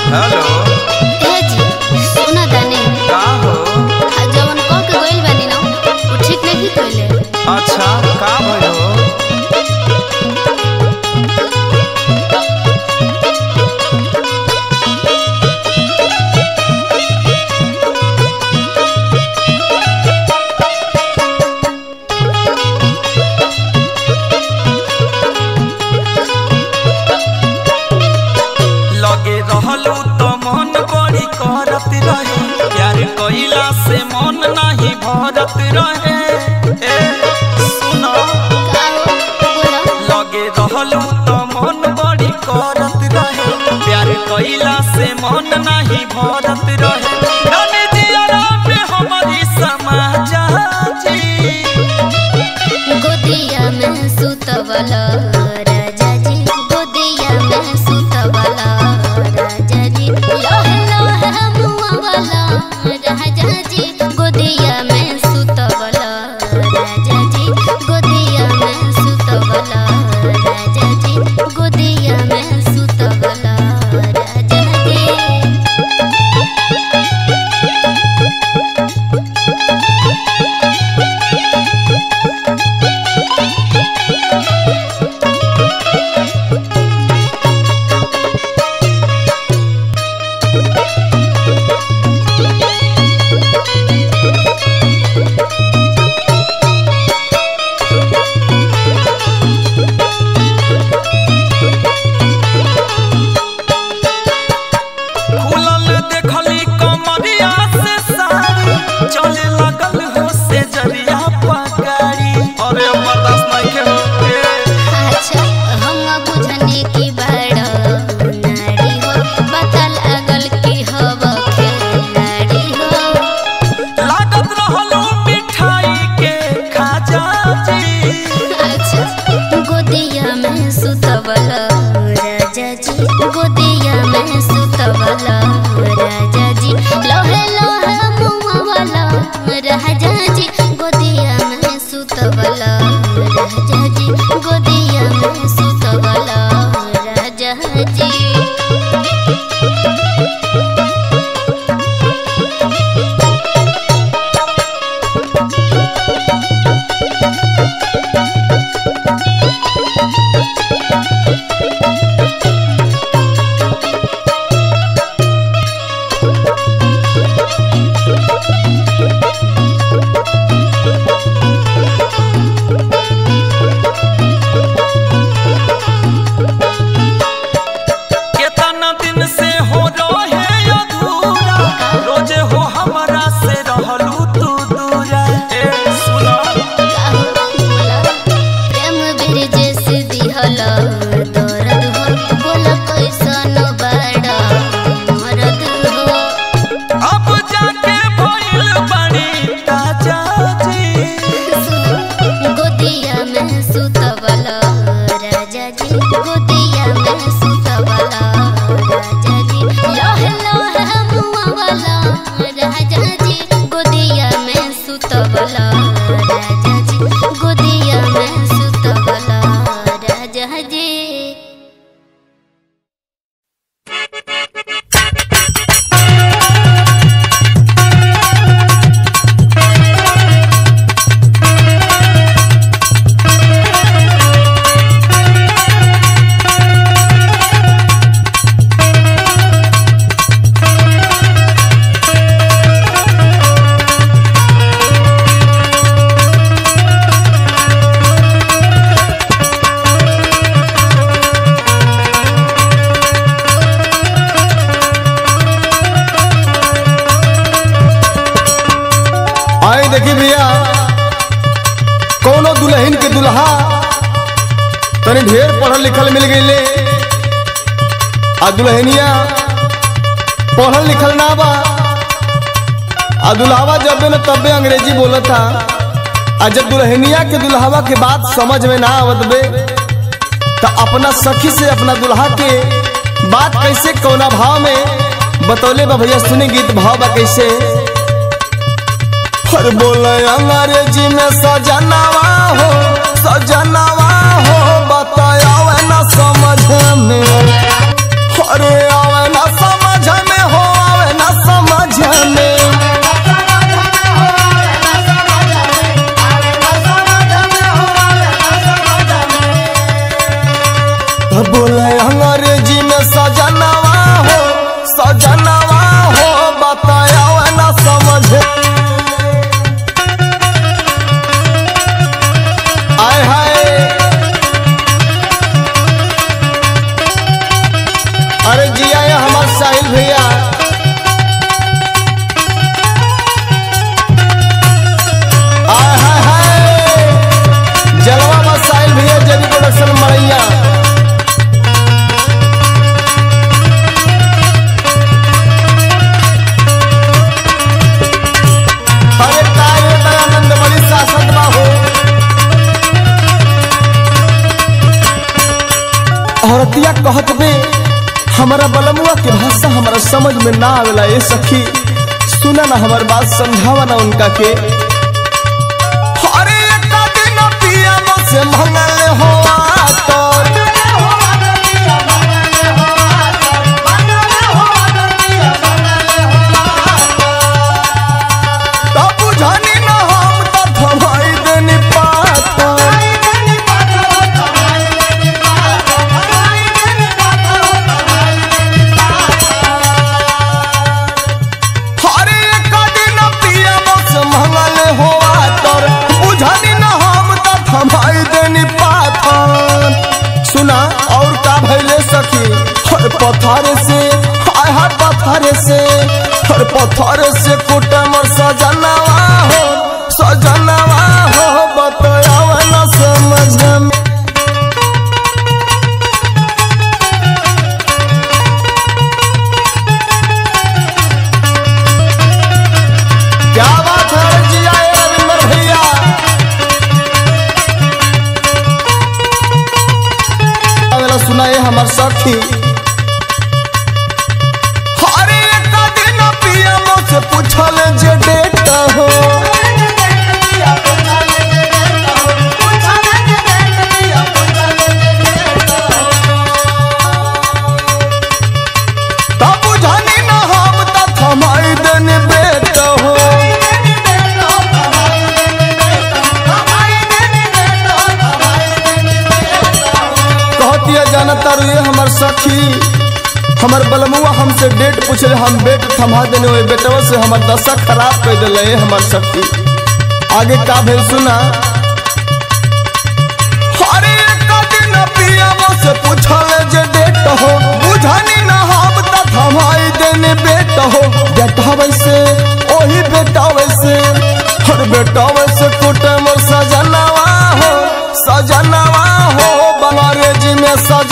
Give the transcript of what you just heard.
hello ए जी सुना तानी का हो आ जवन कह के गइल बानी ना वो ठीक नहीं कइले अच्छा का भयो लगे रहलू तो मन बड़ी करत रहे प्यार कइला से मन नहीं भरत रहे ए सुनो का हो बोला लगे रहलू तो मन बड़ी करत रहे प्यार कइला से मन नहीं भरत रहे जाने जियरा में हमारी समाज जी गोदिया में सुतवला राजा जी गोदिया में सुतवला राजा जी लोहे लोहे मुआ वाला राजा जी गोदिया में सुतवला राजा जी गोदिया में सुतवला राजा जी गोदिया में सुतवला राजा जी खुलल देखली कमरिया से साड़ी चले लगल हो से जरिया पगाड़ी अरे अब बर्दाश्त नहीं के हो ए, अच्छा हम बुझने की बड़ नारी हो पता लागल की हव खिलाड़ी हो लागत रहलू मिठाई के खाजा जी अच्छा गोदिया में सुतवल राजा जी गोदिया में सुतवल राजा जी लोहे लोहे मुआ वाला राजा जी गोदिया में सुतवल राजा जी गोदिया में सुतवल राजा जी केतना दिन से हो रहे अधूरा रोजे हो हमरा से रहलू तू दूरा ए सुनो प्रेम बिरजेस दिहल दर्द हो बोल कैसन बड़ा मरद हो अब जाके भइल बड़ी ताजा जी गोदिया में सुतवल राजा जी गोदिया में सुतवल राजा जी लोहे लोहे मुआ वाला राजा जी गोदिया में सुतवल राजा जी गोदिया में सुतवल राजा जी आई देखी भैया कोनो दुल्हन के दुल्हा तनी ढेर पढ़ल लिखल मिल गईले आ दुल्हनिया पढ़ल लिखल ना बा आ दुल्हावा जब न तबे अंग्रेजी बोलत था आ जब दुल्हनिया के दुल्हावा के बात समझ में ना आवत बे तो अपना सखी से अपना दुल्हा के बात कैसे कौना भाव में बतौले बा भैया सुनी गीत भाव बा कैसे हर बोले अंग्रेजी में सजनावा हो सजनावा हो बताया न समझ में अरे आवे न समझ बोले अंग्रेजी में सजनवा हो सजनवा हो बताया ना समझे आय हाय अरे जिया ये हमार साहिल भैया आय हाय हाय जलवा में साहिल भैया जेबी प्रोडक्शन मरैया अरे काय रे दयानंद बड़ी शासन बा हो औरतिया कहत बे हमारा बलमुआ के भाषा हमारा समझ में ना आवेला ए सखी सुना ना हमार बात समझावा ना उनका के अरे एक दिन पिया से मंगल हो आतर तब बुझानी ना हम त थमाई देनी पातर हरे एक दिन पिया बस मंगल हो आतर बुझानी ना हम त थमाई देनी पाथर सुना और का भैले सखी हर पत्थर से हाय हाय पत्थर से हर पत्थर से कुटमर सजनवा हो सजनवा हो बताया ना समझ में क्या बात है जिया ए रविंदर भैया अगला सुनाए हमार सखी हरे एक दिन पियमो से पूछल जे डेट हो तब बुझानी ना हम त थमाई देनी बेट हो कहतिया जानता रे हमर सखी हमर बलमुआ हमसे डेट पूछे हम बेट थमा देने ओए बेटवा से हमर दशा खराब कर दिले हमर सखी आगे का भेल सुना अरे एक दिन पियावा से पूछल जे डेट हो बुझानी ना हम त थमाई देने बेट हो बेटा वैसे ओही बेटा वैसे हर बेटा वैसे कुटम सजनवा हो सजनवा हो बंगारेजी में सज